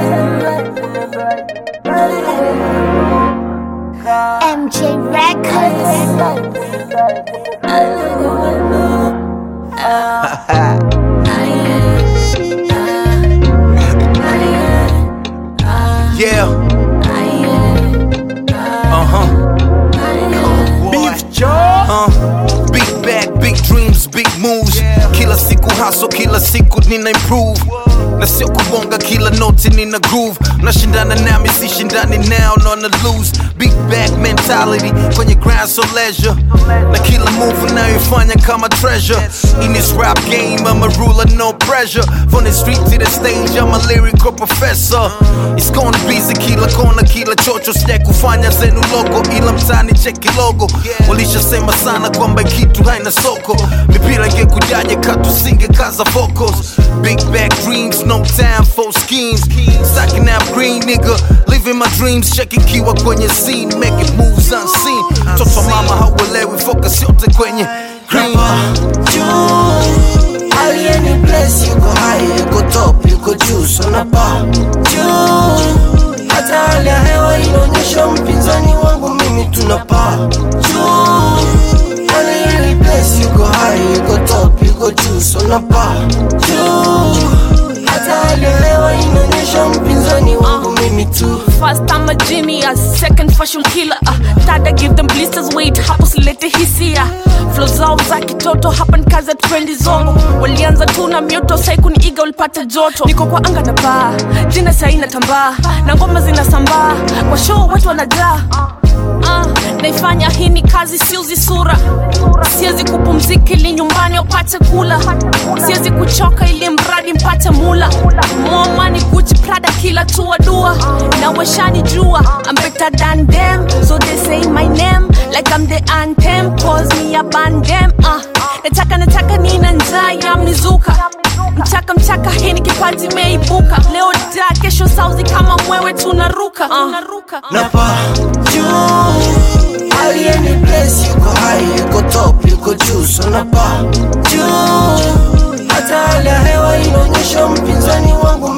MJ Records. Yeah. Uh huh. Beef jaw. Uh. Big bag, big dreams, big moves. Kila siku hustle, kila siku nina improve. Na sio kubonga kila noti nina groove. Nashindana nami sishindani now, nona lose. Big bag mentality kwenye grind so leisure. Na kila move unayoifanya kama treasure. In this rap game, I'm a ruler, no pressure. From the street to the stage, I'm a lyrical professor. It's gonna be kila kona, kila chocho, sija kufanya zenu logo, ila mtani cheki logo. Walishasema sana kwamba kitu haina soko, mipira ingekujaje katusinge kaza focus. Big back dreams, no time for schemes. Stacking up green nigga, living my dreams, checking kiwa kwenye scene, making moves unseen. Toto mama hauelewi, focus yote kwenye green. juu alieni place yuko high yuko top yuko juu sonapa juu hata hali ya hewa inaonyesha mpinzani wangu mimi tunapaa juu alieni place yuko high yuko top yuko juu sonapa juu hata hali ya hewa inaonyesha mpinzani wangu mimi tu First I'm a genius, second fashion killer uh, Third I give them blisters, wait hapo silete hisia Flow zao za kitoto hapa ni kazi ya trendi zongo Walianza tu na mioto sai kuniiga ulipata joto Niko kwa anga na baa, jina sai natambaa Na ngoma zinasambaa, kwa show watu wanajaa Uh, naifanya hii ni kazi siuzi sura siwezi kupumzika ili nyumbani wapate kula siwezi kuchoka ili mradi mpate mula momani guchi prada kila tua dua na weshani jua I'm better than them so they say my name like I'm the anthem cause me a band them uh, nataka nataka nina njaa ya mnizuka mchaka mchaka hii ni kipaji imeibuka leo da kesho sauzi kama mwewe tunaruka uh. napa juu alieni place yuko high yuko top yuko juu sonapa juu hata hali ya hewa inaonyesha mpinzani wangu